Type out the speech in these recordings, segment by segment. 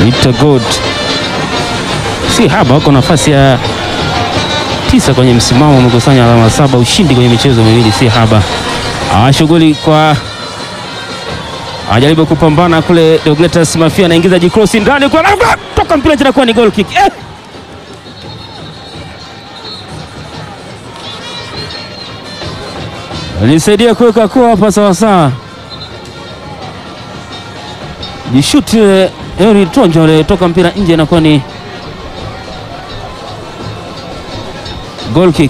Geita Gold si haba, wako nafasi ya tisa kwenye msimamo, wamekusanya alama saba, ushindi kwenye michezo miwili, si haba. Ah, shughuli kwa ajaribu kupambana kule. Deogletus Mafia anaingiza jikrosi ndani kwa toka mpira tena, kuwa ni goal kick eh! Nisaidia kuweka kuwa hapa sawasawa, jishuti Eri Tonjo toka mpira nje, inakuwa ni goal kick.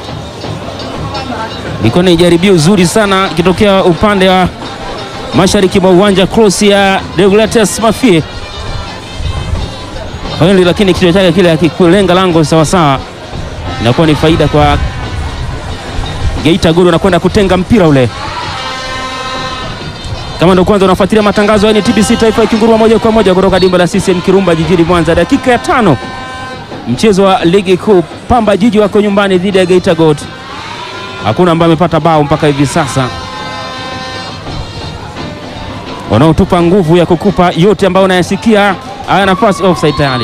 Ilikuwa ni jaribio zuri sana ikitokea upande wa mashariki mwa uwanja, cross ya Deogratias Mafie Henry, lakini kichwa chake kile akikulenga lango sawasawa, inakuwa ni faida kwa Geita Gold, anakwenda kutenga mpira ule. Kama ndio kwanza unafuatilia matangazo ya TBC Taifa ikinguruma moja kwa moja kutoka dimba la CCM Kirumba jijini Mwanza, dakika ya tano mchezo wa ligi kuu, Pamba Jiji wako nyumbani dhidi ya Geita Gold. Hakuna ambaye amepata bao mpaka hivi sasa, wanaotupa nguvu ya kukupa yote ambayo unayasikia. Haya, nafasi offside tayari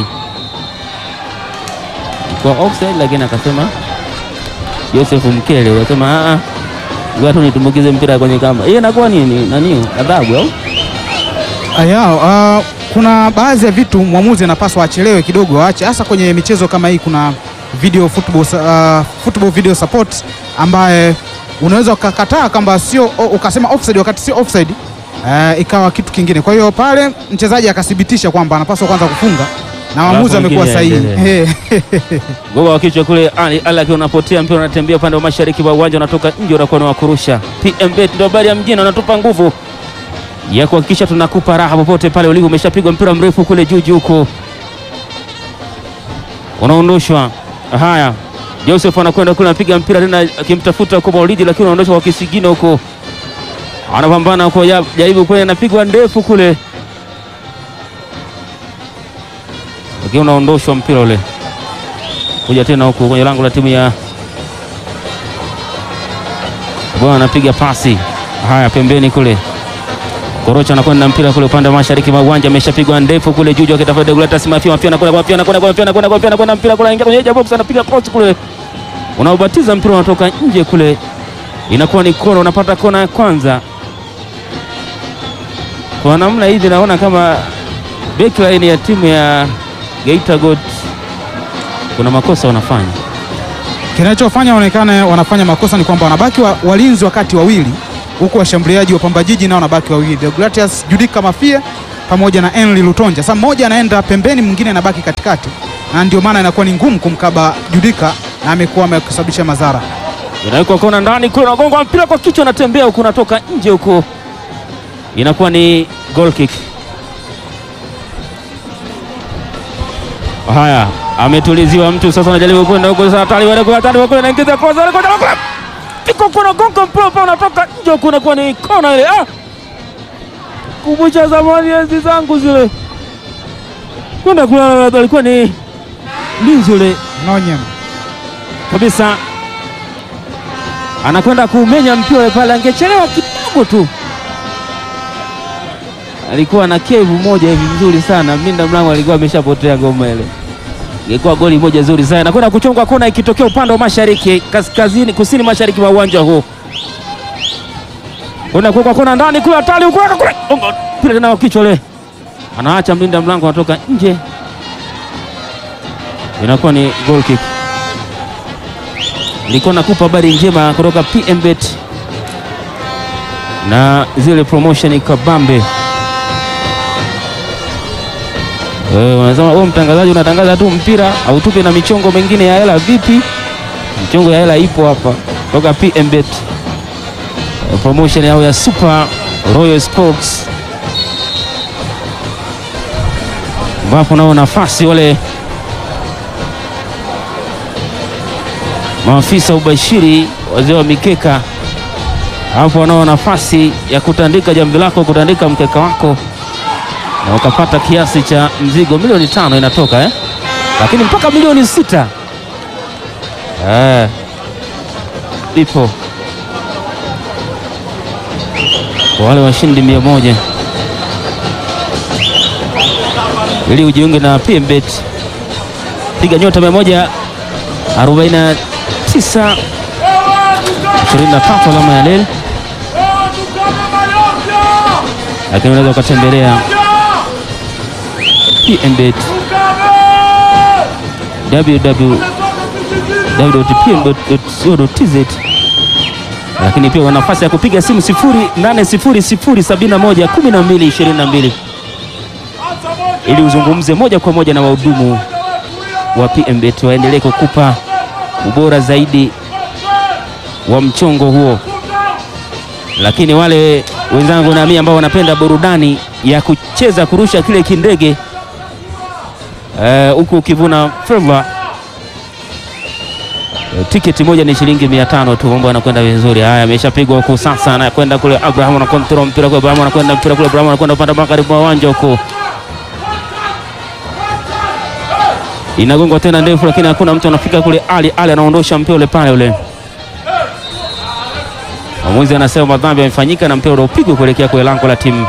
kwa offside, lakini akasema Joseph Mkele akasema watu nitumbukize mpira kwenye kamba. Hiyo inakuwa nini nani adhabu au Aya, uh, kuna baadhi ya vitu mwamuzi anapaswa achelewe kidogo, aache hasa kwenye michezo kama hii. Kuna video football, uh, football video support ambaye unaweza ukakataa kwamba sio ukasema offside wakati sio offside, uh, ikawa kitu kingine. Kwa hiyo pale mchezaji akathibitisha kwamba anapaswa kwanza kufunga na mwamuzi Alafu amekuwa mwingine sahihi. aendelee. Eh, goga wa kichwa kule Ali Ali akiwa unapotea mpira unatembea upande wa mashariki wa uwanja unatoka nje, unakuwa ni wa kurusha. PMBet ndio habari ya mjini, wanatupa nguvu ya kuhakikisha tunakupa raha popote pale ulipo. Umeshapigwa mpira mrefu kule juu juu huko, unaondoshwa. Haya, Joseph anakwenda kule, anapiga mpira tena akimtafuta kwa Maulidi, lakini unaondoshwa kwa kisigino huko, anapambana huko, ya- jaribu kule, anapigwa ndefu kule, lakini unaondoshwa mpira ule kuja tena huku kwenye lango la timu ya bwana, anapiga pasi haya pembeni kule. Korocha anakwenda mpira kule upande wa mashariki mwa uwanja, ameshapigwa ndefu kule juu juu, akitafuta Deogratias Mafia. Mafia anakwenda Mafia anakwenda Mafia anakwenda Mafia anakwenda mpira kule, anaingia kwenye edge box, anapiga cross kule, unaobatiza mpira unatoka nje kule, inakuwa ni kona. Unapata kona ya kwanza kwa namna hivi, naona kama backline ya timu ya Geita Gold kuna makosa wanafanya. kinachofanya waonekane wanafanya makosa ni kwamba wanabaki wa, walinzi wakati wawili huku washambuliaji wa Pamba Jiji nao wanabaki wawili, Deogratias Judika Mafia pamoja na Henry Lutonja. Sasa mmoja anaenda pembeni, mwingine anabaki katikati, na ndio maana inakuwa ni ngumu kumkaba Judika na amekuwa amesababisha madhara. inawekwa kona ndani kule, unagonga mpira kwa kichwa, unatembea huku, unatoka nje huko, inakuwa ni goal kick. Haya, ametuliziwa mtu sasa, anajaribu kwenda huko sasa, hatari wale kwa hatari wale, anaingiza cross wale kwa kule, piko kuna gonga mpira pale, unatoka nje huko, inakuwa ni kona ile. Ah, kumbusha zamani enzi zangu zile, kwenda kule, alikuwa ni mlinzi ule Nonyem kabisa anakwenda kuumenya mpira ule pale, angechelewa kidogo tu, alikuwa na kevu moja hivi vizuri sana. Mlinda mlango alikuwa ameshapotea ngoma ile, ingekuwa goli moja zuri sana. Anakwenda kuchongwa kona ikitokea upande wa mashariki, kaskazini, kusini mashariki wa uwanja huu, kwenda kuwekwa kona ndani kule, hatari huko kule, Ongo, mpira tena wa kichwa ule, anaacha mlinda mlango anatoka nje, inakuwa ni goal kick. Nilikuwa nakupa habari njema kutoka PMBet na zile promotion kabambe. Wewe unasema wewe mtangazaji unatangaza tu mpira au tupe na michongo mengine ya hela vipi? Michongo ya hela ipo hapa kutoka PMBet. Eh, Promotion yao ya Super Royal Sports ambapo nao nafasi wale maafisa ubashiri, wazee wa mikeka hapo wanao nafasi ya kutandika jambo lako, kutandika mkeka wako na ukapata kiasi cha mzigo. Milioni tano inatoka eh? Lakini mpaka milioni sita eh, ipo kwa wale washindi mia moja. ili ujiunge na PMBet. Piga nyota 149 23 alama ya leli, lakini unaweza ukatembelea PMBet www.pmbet.co.tz, lakini pia una nafasi ya kupiga simu 0800711222 ili uzungumze moja kwa moja na wahudumu wa PMBet waendelee kukupa ubora zaidi wa mchongo huo. Lakini wale wenzangu na mimi ambao wanapenda burudani ya kucheza kurusha kile kindege huku uh, ukivuna fedha uh, tiketi moja ni shilingi mia tano tu. Mambo yanakwenda vizuri. Haya, ameshapigwa huku sasa, anakwenda kule Abraham na control mpira kwa Abraham, anakwenda mpira kule Abraham, anakwenda upande magharibi wa uwanja huko inagongwa tena ndefu, lakini hakuna mtu anafika kule. Ali Ali anaondosha mpira ule pale ule. Mwamuzi anasema madhambi yamefanyika na mpira ule upigwe kuelekea kwenye lango la timu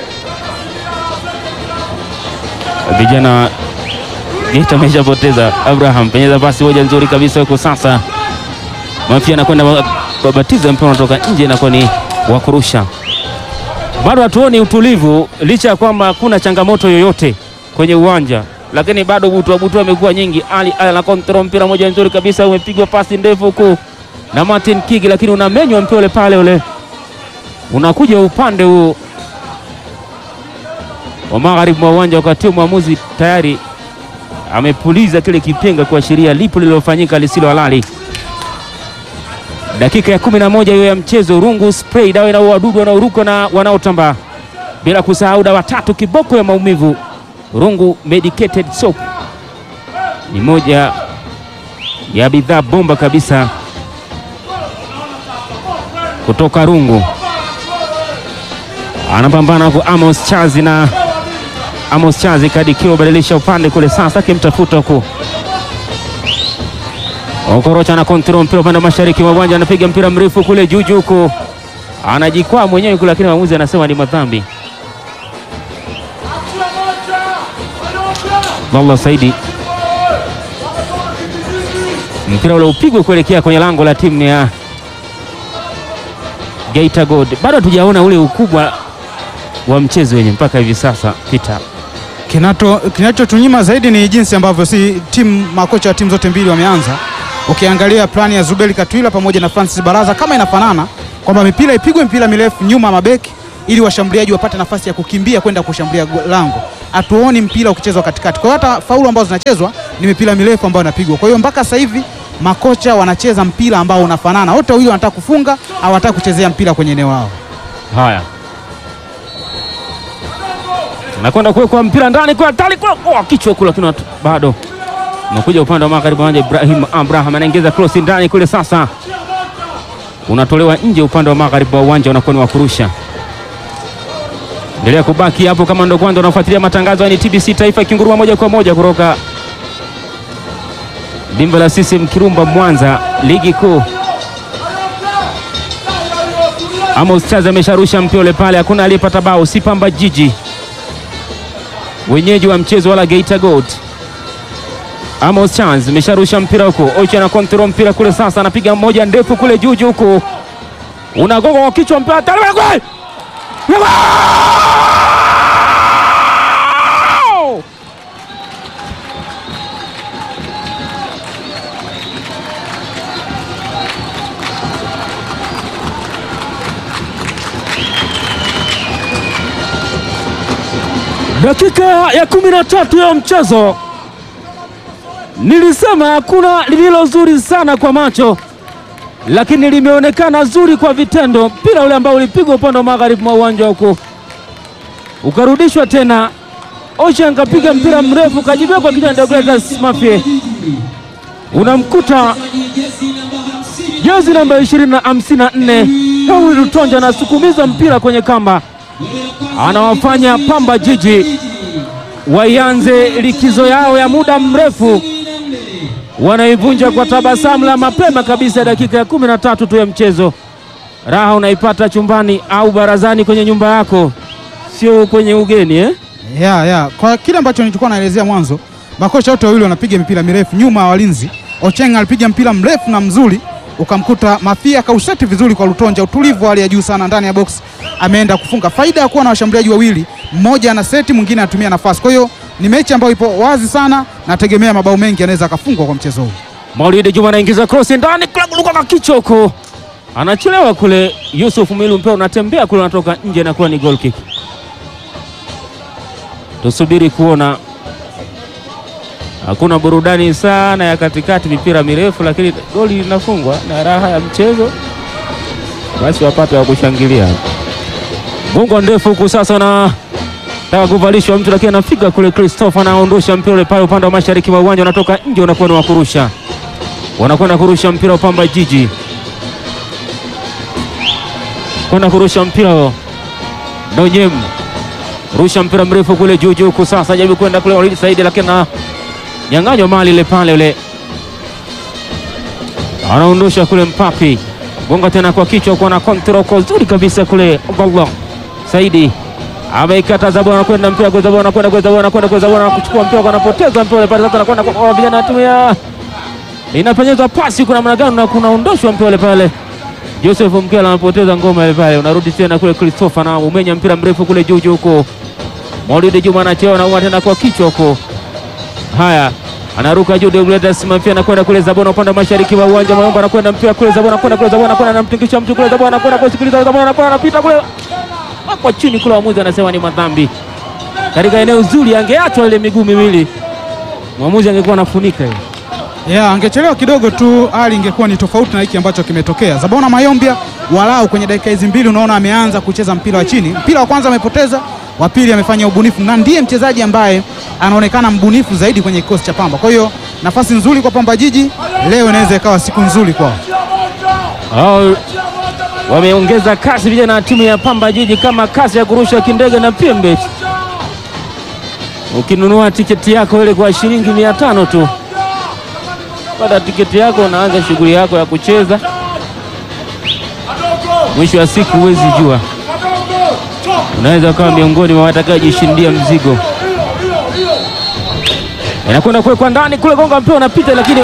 vijana Geita. Ameshapoteza Abraham, penyeza pasi moja nzuri kabisa huko sasa. Mafia anakwenda babatiza mpira unatoka nje, inakuwa ni wa kurusha. Bado hatuoni utulivu licha ya kwamba hakuna changamoto yoyote kwenye uwanja lakini bado butua butua amekuwa nyingi. Ali ana kontrol mpira moja nzuri kabisa, umepigwa pasi ndefu huku na Martin Kigi, lakini unamenywa mpira ule pale ule unakuja upande huu wa magharibi mwa uwanja, wakati mwamuzi tayari amepuliza kile kipenga kuashiria lipo lililofanyika lisilo halali. Dakika ya kumi na moja hiyo ya mchezo. Rungu spray dawa na wadudu wanaoruka na wanaotambaa, bila kusahau dawa tatu kiboko ya maumivu Rungu medicated soap ni moja ya bidhaa bomba kabisa kutoka Rungu. Anapambana huku Amos Chazi na Amos Chazi kadikiwa badilisha upande kule, sasa akimtafuta huku Okorocha na kontrol mpira upande wa mashariki mwa uwanja, anapiga mpira mrefu kule juju huku, anajikwaa mwenyewe kule, lakini mwamuzi anasema ni madhambi. Abdallah Saidi, mpira ule upigwe kuelekea kwenye lango la timu ya Geita Gold. Bado hatujaona ule ukubwa wa mchezo wenye mpaka hivi sasa Peter. Kinachotunyima zaidi ni jinsi ambavyo si timu makocha wa timu zote mbili wameanza. Ukiangalia plani ya Zubeli Katwila pamoja na Francis Baraza kama inafanana kwamba mipira ipigwe mpira mirefu nyuma mabeki ili washambuliaji wapate nafasi ya kukimbia kwenda kushambulia lango. Hatuoni mpira ukichezwa katikati. Kwa hiyo hata faulu ambazo zinachezwa ni mipira mirefu ambayo inapigwa. Kwa hiyo mpaka sasa hivi makocha wanacheza mpira ambao unafanana, wote wawili wanataka kufunga au wanataka kuchezea mpira kwenye eneo lao. Haya, nakwenda kuwekwa mpira ndani kwa tali kwa oh, kichwa kule, lakini bado unakuja upande wa magharibi wanja. Ibrahim Abraham anaingiza cross ndani kule, sasa unatolewa nje upande wa magharibi wa uwanja, unakuwa ni wa kurusha. Endelea kubaki hapo kama ndo kwanza unafuatilia matangazo ya TBC Taifa ikinguruma moja kwa moja kutoka dimba la CCM Kirumba Mwanza, ligi kuu. Amos Chaza amesharusha mpira ule pale, hakuna aliyepata bao, si Pamba Jiji wenyeji wa mchezo wala Geita Gold. Amos Chaza amesharusha mpira huko, Ocha na kontrol mpira kule, sasa anapiga mmoja ndefu kule juju huko, unagonga kwa kichwa mpira tali Dakika ya kumi na tatu ya mchezo, nilisema hakuna lililo zuri sana kwa macho, lakini limeonekana zuri kwa vitendo. Mpira ule ambao ulipigwa upande wa magharibi mwa uwanja huko ukarudishwa tena, Ocean kapiga mpira mrefu kajibia kwa kichwa Deogratias Mafie, unamkuta jezi namba ishirini na hamsini na nne Daudi Lutonja anasukumiza mpira kwenye kamba anawafanya Pamba Jiji waianze likizo yao ya muda mrefu, wanaivunja kwa tabasamu la mapema kabisa. Dakika ya kumi na tatu tu ya mchezo. Raha unaipata chumbani au barazani kwenye nyumba yako, sio kwenye ugeni eh? ya ya kwa kile ambacho nilikuwa naelezea mwanzo, makocha wote wawili wanapiga mipira mirefu nyuma ya walinzi. Ocheng alipiga mpira mrefu na mzuri, ukamkuta Mafia kauseti vizuri kwa Lutonja, utulivu wa hali ya juu sana ndani ya box, ameenda kufunga. Faida ya kuwa na washambuliaji wawili, mmoja ana seti, mwingine anatumia nafasi. Kwa hiyo ni mechi ambayo ipo wazi sana, nategemea mabao mengi yanaweza akafungwa kwa mchezo huu. Maulidi Juma anaingiza cross ndani, klabu kwa kichwa huko, anachelewa kule. Yusuf Milu, mpira unatembea kule, unatoka nje, inakuwa ni goal kick. Tusubiri kuona, hakuna burudani sana ya katikati, mipira mirefu, lakini goli linafungwa na raha ya mchezo, basi wapate wa kushangilia. Gongo ndefu huku sasa na taka kuvalishwa mtu, lakini anafika kule. Christopher anaondosha mpira ule pale upande wa mashariki wa uwanja, unatoka nje, unakuwa ni wa kurusha wanakwenda kurusha mpira wa Pamba Jiji, kwenda kurusha mpira huo. Nonyem rusha mpira mrefu kule juu juu, huku sasa jaribu kwenda kule Walid Saidi, lakini na nyang'anywa mali ile pale, ule anaondosha kule Mpapi, gonga tena kwa kichwa, kuwa na kontrol kwa nzuri kabisa kule. Abdallah Saidi ameikata Zabona, anakwenda mpira kwa Zabona, anakwenda kwa Zabona, anakwenda kwa Zabona, kuchukua mpira, anapoteza mpira ule pale, sasa anakwenda kwa vijana anatumia inapanyezwa pasi kuna namna gani na kunaondoshwa mpira ule pale. Joseph Mkela anapoteza ngoma ile pale, unarudi tena kule. Christopher na umenya mpira mrefu kule juu juu huko. Maulidi Juma anacheo na tena kwa kichwa huko. Haya, anaruka juu Deogratias Mafia anakwenda kule Zabona upande wa mashariki wa uwanja Mayomba anakwenda mpira kule Zabona anakwenda kule Zabona anakwenda anamtingisha mtu kule Zabona anakwenda kusikiliza Zabona anakwenda anapita kule kwa chini kule, mwamuzi anasema ni madhambi katika eneo zuri, angeachwa ile miguu miwili, mwamuzi angekuwa anafunika hiyo Yeah, angechelewa kidogo tu, hali ingekuwa ni tofauti na hiki ambacho kimetokea. Zabona Mayombia walau kwenye dakika hizi mbili unaona ameanza kucheza mpira wa chini. Mpira wa kwanza amepoteza, wa pili amefanya ubunifu na ndiye mchezaji ambaye anaonekana mbunifu zaidi kwenye kikosi cha Pamba. Kwa hiyo nafasi nzuri kwa Pamba Jiji leo, inaweza ikawa siku nzuri kwao. Hao wameongeza kasi vijana wa timu ya Pamba Jiji, kama kasi ya kurusha kindege na pembe. Ukinunua tiketi yako ile kwa shilingi mia tano tu, pata tiketi yako, unaanza shughuli yako ya kucheza. Mwisho wa siku huwezi jua, unaweza ukawa miongoni mwa watakaojishindia mzigo. Inakwenda kuwekwa ndani kule, gonga mpira unapita, lakini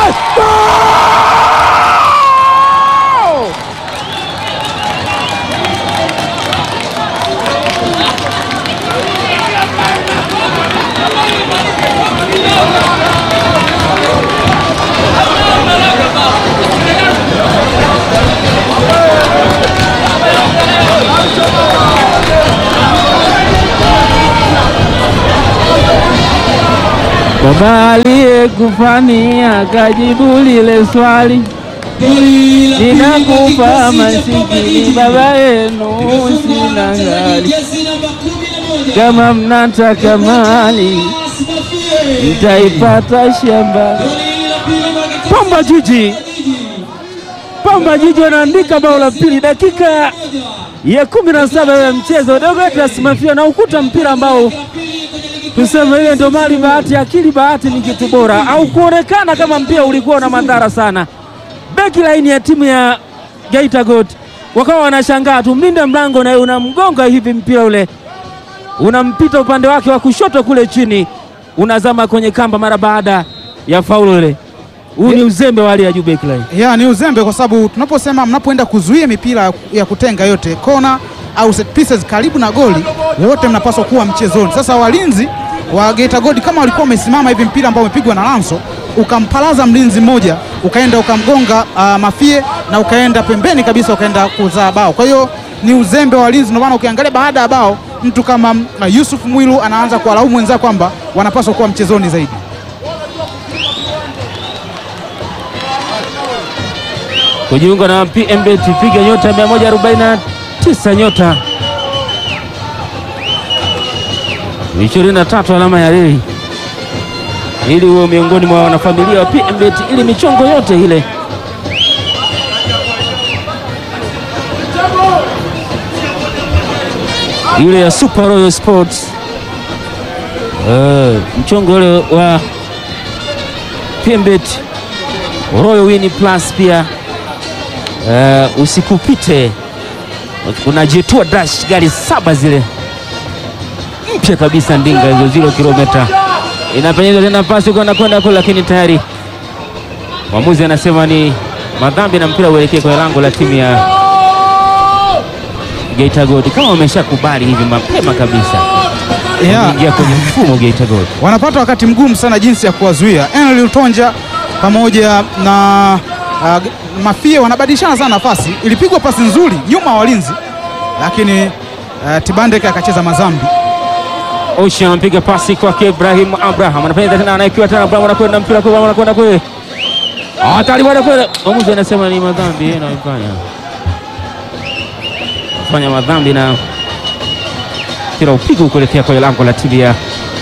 Baba aliyekufania kajibu lile swali, ninakupa masikini baba yenu, sina ngali. Kama mnataka mali mtaipata shamba. Pamba Jiji, Pamba Jiji wanaandika bao la pili dakika ya kumi na saba ya mchezo. Deogratias Mafia na ukuta mpira ambao tuseme ile ndo mali bahati, akili bahati ni kitu bora, au kuonekana kama mpira ulikuwa na madhara sana. Beki laini ya timu ya Geita Gold wakawa wanashangaa tu, mlinda mlango naye unamgonga hivi, mpira ule unampita upande wake wa kushoto kule chini, unazama kwenye kamba mara baada ya faulu ile. Huu ni uzembe wa hali ya juu beki line. Ya, ni uzembe kwa sababu tunaposema mnapoenda kuzuia mipira ya kutenga yote kona au set pieces karibu na goli, wote mnapaswa kuwa mchezoni. Sasa walinzi wa Geita Gold kama walikuwa wamesimama hivi, mpira ambao umepigwa na Lanso ukampalaza mlinzi mmoja ukaenda ukamgonga uh, Mafie na ukaenda pembeni kabisa ukaenda kuzaa bao. Kwa hiyo ni uzembe wa walinzi, ndio maana ukiangalia baada ya bao mtu kama uh, Yusuf Mwilu anaanza kuwalaumu wenzao kwamba wanapaswa kuwa mchezoni zaidi. kujiunga na PMBet piga nyota 149 nyota 23 alama ya reli ili uwe miongoni mwa wanafamilia wa PMBet ili michongo yote ile ile ya Super Royal Sports uh, mchongo ule wa PMBet Royal Win Plus pia Uh, usikupite, unajitua dash gari saba zile mpya kabisa ndinga hizo zero kilomita, inapenyezwa tena pasi huko anakwenda kule, lakini tayari mwamuzi anasema ni madhambi na mpira uelekee kwenye lango la timu ya Geita Gold, kama wameshakubali hivi mapema kabisa Yeah. kuingia kwenye mfumo Geita Gold. wanapata wakati mgumu sana jinsi ya kuwazuia. Henry Lutonja pamoja na uh, Mafie wanabadilishana sana nafasi. Ilipigwa pasi nzuri nyuma ya walinzi, lakini uh, Tibandeke akacheza mazambi. Ocean anapiga pasi kwake Ibrahim Abraham, anapenda tena, anaekiwa tena Abraham, anakwenda mpira kwa Abraham, anakwenda kule hatari bwana kule. Mwamuzi anasema ni madhambi yeye anafanya fanya madhambi na mpira upigwa kuelekea kwenye lango la timu ya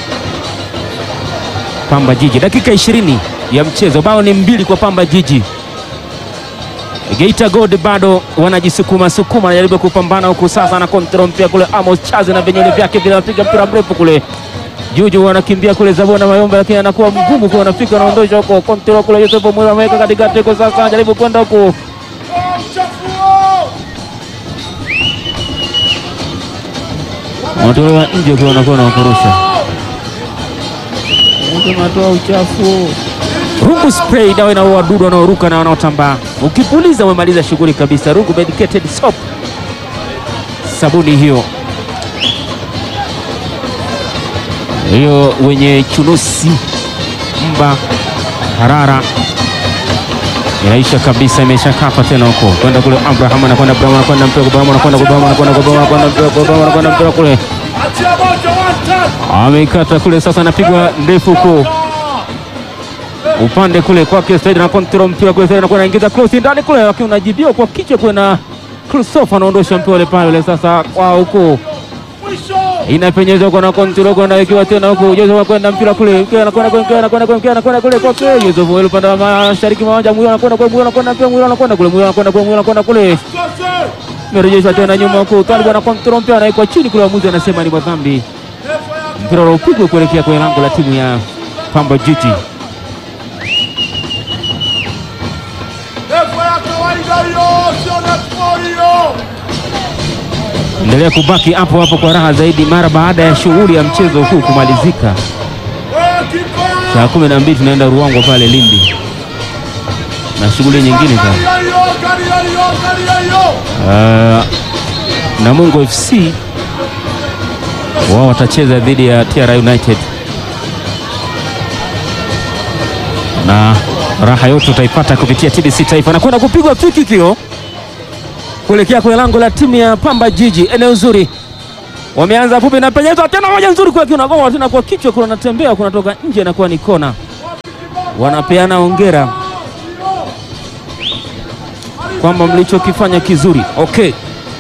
Pamba Jiji. Dakika ishirini ya mchezo, bao ni mbili kwa Pamba Jiji. Geita Gold bado wanajisukuma sukuma, anajaribu kupambana huku sasa, na kontrol mpira kule. Amos Chaze na vinyole vyake vinapiga mpira mrefu kule. Juju wanakimbia kule Zabona Mayombe, lakini anakuwa mgumu kwa wanafika, wanaondosha huko kontrol kule. Yosef Mwira ameweka katikati huko, sasa anajaribu kwenda huko wanatolewa nje kwa wanakuwa na wakurusha unatoa uchafu. Rungu spray dawa inaua wadudu wanaoruka na wanaotambaa. Ukipuliza umemaliza shughuli kabisa. Rungu medicated soap, sabuni hiyo hiyo, wenye chunusi, mba, harara inaisha kabisa, imeshakapa tena huko kwenda kule. Abraham anakwenda Abraham anakwenda mpira kwa Abraham anakwenda kwa Abraham anakwenda kwa Abraham anakwenda mpira kwa Abraham anakwenda mpira kule, ameikata kule, sasa anapigwa ndefu huko upande kule kwake Said na kontrol mpira kule, Said anakuwa anaingiza cross ndani kule, lakini unajibiwa kwa kichwa kule na Christopher anaondosha mpira ule pale ule, sasa kwa huko inapenyezwa kwa na kontrol kwa anawekewa tena huko, Joseph anakwenda mpira kule, Mkeo anakwenda kule, Mkeo anakwenda kule, Mkeo anakwenda kule kwake Joseph Mwelu upande wa mashariki mwa uwanja, Mwelu anakwenda kule, Mwelu anakwenda mpira, Mwelu anakwenda kule, Mwelu anakwenda kule, Mwelu anakwenda kule, merejeshwa tena nyuma huko, Talib ana kontrol mpira, anaikwa chini kule, mwamuzi anasema ni madhambi, mpira unaopigwa kuelekea kwenye lango la timu ya Pamba Jiji. Endelea kubaki hapo hapo kwa raha zaidi mara baada ya shughuli ya mchezo huu kumalizika. Saa kumi na mbili tunaenda Ruangwa pale Lindi na shughuli nyingine za uh, Namungo FC wao watacheza dhidi ya TR United na raha yote utaipata kupitia TBC Taifa. Nakwenda kupigwa free kick kuelekea kwenye lango la timu ya Pamba Jiji. Eneo nzuri, wameanza fupi na penyeza tena moja nzuri kwa kinagoa tena kwa kichwa, kuna natembea kunatoka nje, inakuwa ni kona. Wanapeana hongera kwamba mlichokifanya kizuri. Okay,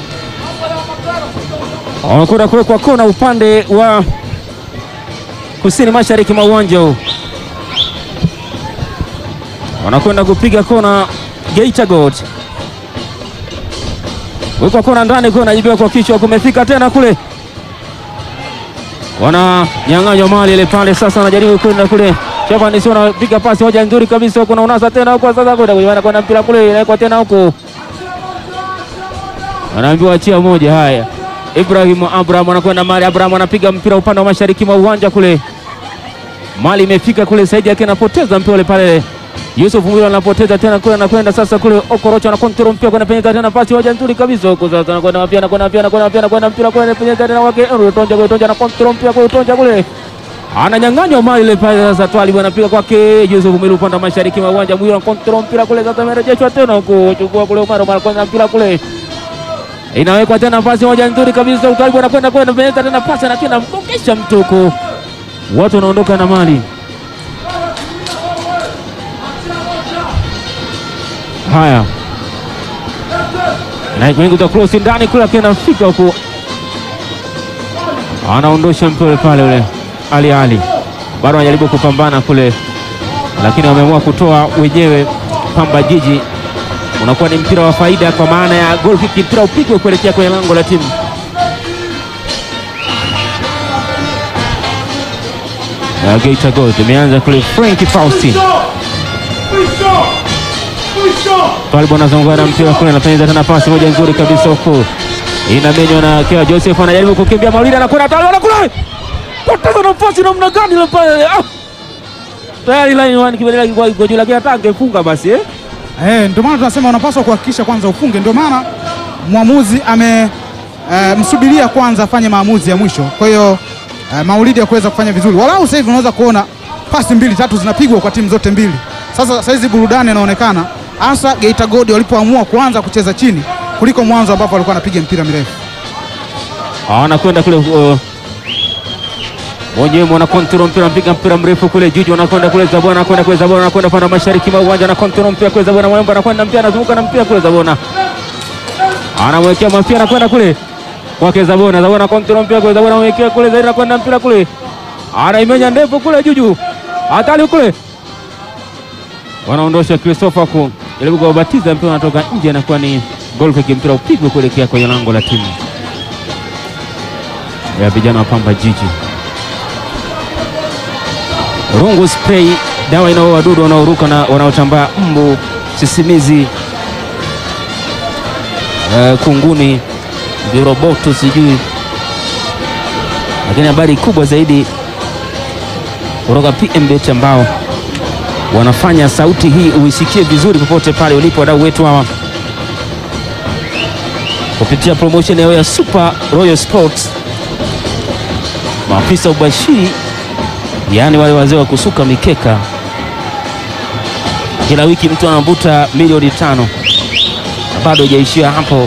wanakwenda kuwekwa kona upande wa kusini mashariki mwa uwanja huu, wanakwenda kupiga kona Geita Gold wekwa kona ndani kwa najibiwa kwa kichwa, kumefika tena kule, wananyang'anywa mali ile pale. Sasa anajaribu kwenda kule, Shabani sio anapiga pasi moja nzuri kabisa huko, na unasa tena huko sasa, kwenda kuiwana kwenda mpira kule, inawekwa tena huko, anaambiwa achia moja. Haya, Ibrahim Abraham anakwenda mali, Abraham anapiga mpira upande wa mashariki mwa uwanja kule, mali imefika kule, Saidi yake anapoteza mpira ule pale Yusuf Mwilo anapoteza tena kule, anakwenda sasa kule. Okorocha ana control mpira kwenda penyeza tena pasi moja nzuri kabisa huko, sasa anakwenda mapia anakwenda mapia anakwenda mapia anakwenda mpira kule, penyeza tena wake Utonja kule, Utonja ana control mpira kule, Utonja kule ananyang'anywa mali ile pale. Sasa Twali anapiga kwake Yusuf Mwilo upande wa mashariki mwa uwanja, Mwilo ana control mpira kule, sasa amerejeshwa tena huko, chukua kule Omar Omar kwenda mpira kule, inawekwa tena pasi moja nzuri kabisa, Utali anakwenda kwenda penyeza tena pasi, lakini anamgongesha mtu huko, watu wanaondoka na mali Haya, naikuingiza krosi ndani kule, akiwa anafika huku, anaondosha mpira pale. Ule Ali Ali bado anajaribu kupambana kule, lakini wameamua kutoa wenyewe. Pamba Jiji unakuwa ni mpira wa faida, kwa maana ya goal kick, mpira upigwe kuelekea kwenye lango la timu ya Geita Gold. Imeanza kule Frank Faustin Twalibu anazunguka na mpira kule, anapenyeza tena pasi moja nzuri kabisa huku, inamenywa na Kea Joseph, anajaribu kukimbia Maulidi, anakwenda Twalibu, anakula poteza nafasi namna gani ile pale ah! tayari line one kibadilika kwa kwa juu lakini hata angefunga basi eh Eh, ndio maana tunasema unapaswa kuhakikisha kwanza ufunge. Ndio maana mwamuzi ame eh, msubiria kwanza afanye maamuzi ya mwisho. Kwa hiyo eh, Maulidi ya kuweza kufanya vizuri, walau sasa hivi unaweza kuona pasi mbili tatu zinapigwa kwa timu zote mbili. Sasa saizi burudani inaonekana hasa Geita Gold walipoamua kuanza kucheza chini kuliko mwanzo ambapo walikuwa wanapiga mpira mirefu. anakwenda kule uh, mwenyewe mwana kontrol mpira mpiga mpira mrefu kule Juju anakwenda kule Zabona anakwenda kule Zabona anakwenda panda mashariki mwa uwanja na kontrol mpira kule Zabona Mwemba anakwenda mpira anazunguka na mpira kule Zabona anamwekea mafia anakwenda kule kwake Zabona Zabona kontrol mpira kule Zabona anamwekea kule zaidi anakwenda mpira kule anaimenya ndefu kule Juju hatari kule wanaondosha Christopher ku jaribu kuwabatiza mpira unatoka nje anakuwa ni goal kick mpira upigwe kuelekea kwenye lango la timu ya vijana wa Pamba Jiji. Rungu spray, dawa inaua wadudu wanaoruka na wanaotambaa, mbu, sisimizi, eh, kunguni, viroboto, sijui. Lakini habari kubwa zaidi kutoka PMBet ambao wanafanya sauti hii uisikie vizuri popote pale ulipo, wadau wetu hawa kupitia promotion yao ya Super Royal Sports maafisa ubashiri, yaani wale wazee wa kusuka mikeka, kila wiki mtu anavuta milioni tano na bado haijaishia hapo.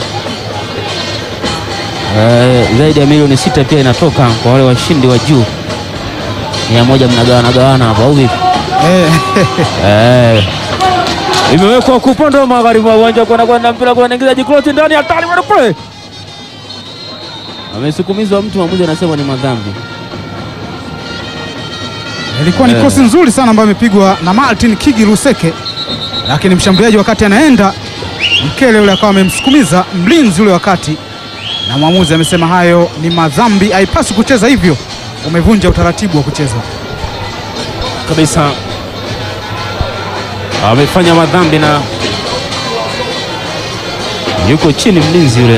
Eh, zaidi ya milioni sita pia inatoka kwa wale washindi wa juu. Mia moja mnagawana gawana hapo au vipi? Eh, Eh, imewekwa kupande wa magharibi wa uwanja kwenda kwenda mpira kwa anaingiza jikloti ndani hatari bwana kule. Amesukumizwa mtu, mwamuzi anasema ni madhambi. ilikuwa ni Eh. kosi nzuri sana ambayo imepigwa na Martin Kigi Luseke, lakini mshambuliaji wakati anaenda mkele yule akawa amemsukumiza mlinzi ule wakati, na mwamuzi amesema hayo ni madhambi, haipaswi kucheza hivyo, umevunja utaratibu wa kucheza. kabisa amefanya madhambi na yuko chini mlinzi yule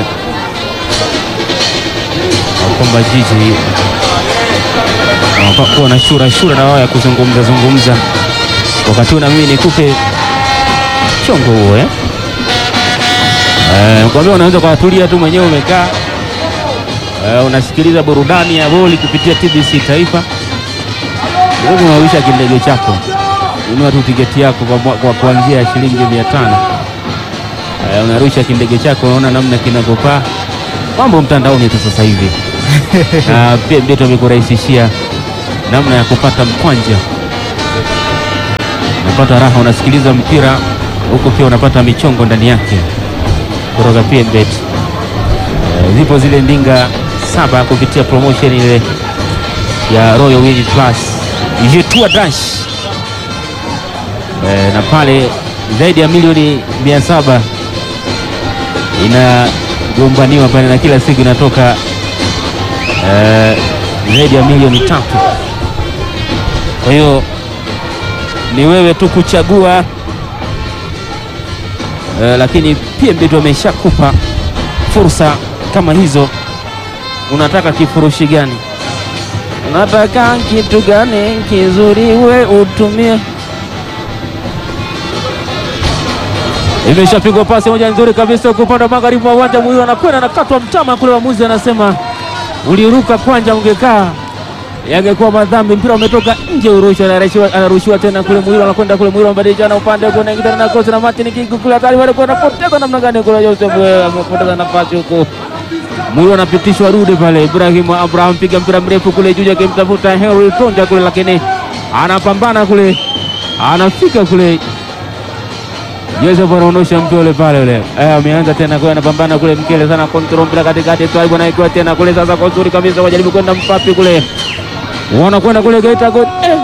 Pamba Jiji wanafaa kuwa na shura shura na wao ya kuzungumza zungumza. Wakati huu na mimi nikupe chongo huo eh? Eh, kwambia unaweza kuwatulia tu mwenyewe umekaa eh, unasikiliza burudani ya boli kupitia TBC Taifa Wewe unawisha kindege chako, ununua tu tiketi yako kwa, mwa- kwa kuanzia shilingi mia tano. Eh, unarusha kindege chako, unaona namna kinavyopaa. Mambo mtandaoni tu sasa hivi na pia ndio tumekurahisishia namna ya kupata mkwanja, unapata raha, unasikiliza mpira huku pia unapata michongo ndani yake kutoka PMBet. Eh, zipo zile ndinga saba kupitia promotion ile ya Royal Win Plus Jetua Dash e, na pale zaidi ya milioni mia saba inagombaniwa pale na kila siku inatoka e, zaidi ya milioni tatu. Kwa hiyo ni wewe tu kuchagua e, lakini PMBet wameshakupa fursa kama hizo. Unataka kifurushi gani? Unataka kitu gani kizuri we utumie. Imeshapigwa pasi moja nzuri kabisa huko upande wa magharibi wa uwanja. Muhiu anakwenda anakatwa mtama kule, waamuzi anasema uliruka kwanja, ungekaa yangekuwa madhambi. Mpira umetoka nje, urusha anarushiwa, anarushiwa tena kule. Muhiu anakwenda kule, Muhiu anabadilishana upande huko, anaingia na kosi na Martin Kigu kule, hatari wale kwa anapoteza namna gani kule. Joseph eh, amepoteza nafasi huko Mulu anapitishwa rudi pale. Ibrahimu Abraham piga mpira mrefu kule juu akimtafuta Henry Tonja kule, lakini anapambana kule, anafika kule. Joseph anaondosha mtu ule pale ule. Eh, ameanza tena kule, anapambana kule, mkele sana control mpira katikati, Twaibu anaikiwa tena kule, sasa kwa uzuri kabisa, wajaribu kwenda mpapi kule, wanakwenda kule Geita Gold eh.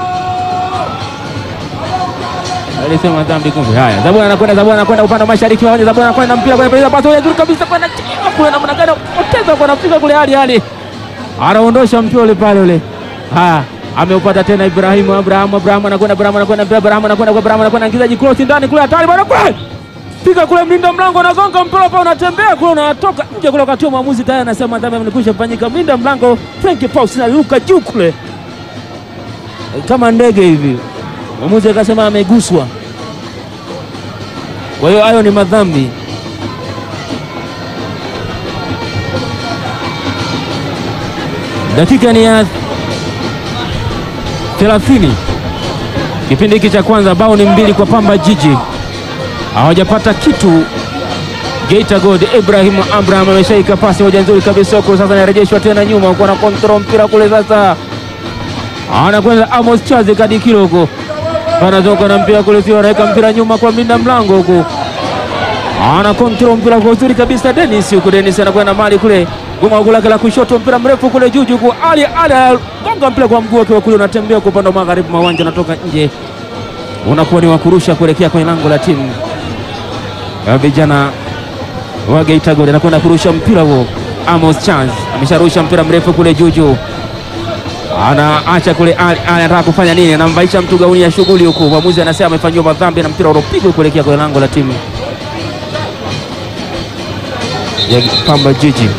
Alisema dhambi kumbe. Haya, Zabona anakwenda, Zabona anakwenda upande wa mashariki wa uwanja, Zabona anakwenda mpira kule, pesa pasi nzuri kabisa kwenda chini kule, namna gani poteza kwa nafika kule, hali hali anaondosha mpira ule pale ule. Haya, ameupata tena Ibrahimu Abraham, Abraham anakwenda, Abraham anakwenda, mpira Abraham anakwenda kwa Abraham anakwenda, ingizaji cross ndani kule, hatari bwana kule, piga kule, mlinda mlango anagonga mpira hapa, unatembea kule, unatoka nje kule, wakati mwamuzi tayari anasema dhambi imekwisha fanyika. Mlinda mlango Frank Paus naluka juu kule kama ndege hivi, mwamuzi akasema ameguswa. Kwa hiyo hayo ni madhambi. Dakika ni ya 30 kipindi hiki cha kwanza, bao ni mbili kwa Pamba Jiji, hawajapata kitu. Geita Gold Ibrahim Abraham ameshaika pasi moja nzuri kabisa huko, sasa anarejeshwa tena nyuma huko, na control mpira kule, sasa anakwenda Amos Chaze Kadikilo huko, anatoka na mpira kule, sio anaweka mpira nyuma kwa mlinda mlango huko, ana control mpira kwa uzuri kabisa. Dennis huko, Dennis anakwenda mali kule goma lake la kushoto, mpira mrefu kule juu juu, Ali Ali gonga mpira kwa mguu wake kule, unatembea kwa upande wa magharibi mwa uwanja, unatoka nje, unakuwa ni wakurusha kuelekea kwenye lango la timu ya vijana wa Geita Gold. Anakwenda kurusha mpira huo, Amos Chance amesharusha mpira mrefu kule juu juu, anaacha kule. Ali Ali anataka kufanya nini? Anamvaisha mtu gauni ya shughuli huko, mwamuzi anasema amefanyiwa madhambi na mpira uliopigwa kuelekea kwenye lango la timu ya Pamba Jiji.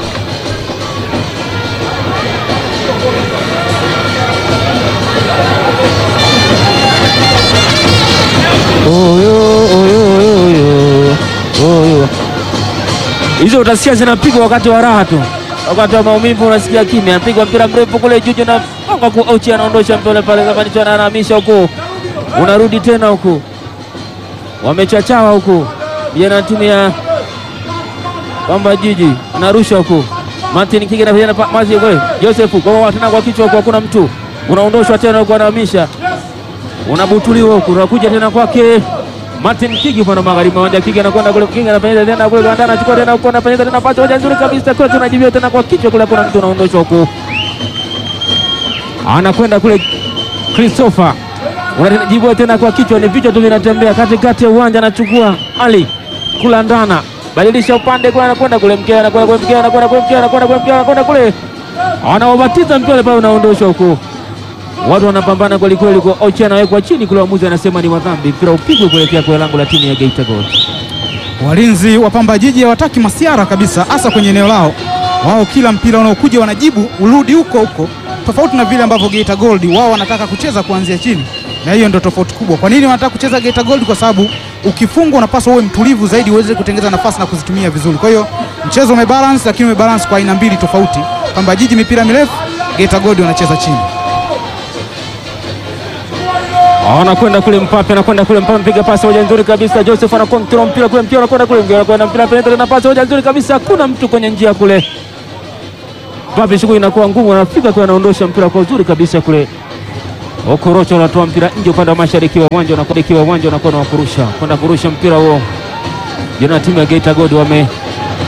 Hizo utasikia zinapigwa wakati wa raha tu, wakati wa maumivu unasikia kimya. Anapigwa mpira mrefu kule juu na gonga ku Ochi, anaondosha mpira pale, kama nicho anahamisha huko, unarudi tena huko, wamechachawa huko vijana timu ya Pamba Jiji, anarusha huko Martin Kige na vijana mazi kule Joseph kwa tena kwa kichwa huko, hakuna mtu, unaondoshwa tena huko, anahamisha unabutuliwa huko, unakuja tena kwake Martin Kigi upande magharibi mawanja. Kigi anakwenda kule, Kigi anafanya tena kule kwa anachukua tena huko, anafanya tena pasi moja nzuri kabisa kule, tunajibia tena kwa kichwa kule, kuna mtu unaondoshwa huko, anakwenda kule Christopher, unajibia tena kwa kichwa, ni vichwa tu vinatembea katikati ya uwanja, anachukua Ali kulandana, badilisha upande kule, anakwenda kule mkea, anakwenda kule mkea, anakwenda kule mkea, anakwenda kule mkea, anakwenda kule, anaobatiza mpira pale, unaondoshwa huko watu wanapambana kweli kweli, kwa Ochi anawekwa chini kule, waamuzi anasema ni madhambi, mpira upigwe kuelekea kwa lango la timu ya Geita Gold. Walinzi wa Pamba Jiji hawataki masiara kabisa, hasa kwenye eneo lao. Wao kila mpira unaokuja wanajibu urudi huko huko, tofauti na vile ambavyo Geita Gold wao wanataka kucheza kuanzia chini, na hiyo ndio tofauti kubwa. Kwa nini wanataka kucheza Geita Gold? Kwa sababu ukifungwa unapaswa uwe mtulivu zaidi, uweze kutengeneza nafasi na kuzitumia vizuri. Kwa hiyo mchezo umebalance, lakini umebalance kwa aina mbili tofauti. Pamba Jiji mipira mirefu, Geita Gold wanacheza chini. Anakwenda kule Mpape, anakwenda kule Mpape, mpiga pasi moja nzuri kabisa. Joseph anakontrol mpira kule, mpira anakwenda kule, mpira anakwenda mpira penetra na pasi moja nzuri kabisa, hakuna mtu kwenye njia kule. Mpape shughuli inakuwa ngumu, anafika kule, anaondosha mpira kwa uzuri kabisa kule. Okorocho anatoa mpira nje upande wa mashariki wa uwanja, unakuwa uwanja unakuwa na kurusha kwenda kurusha mpira huo. Jana timu ya Geita Gold wame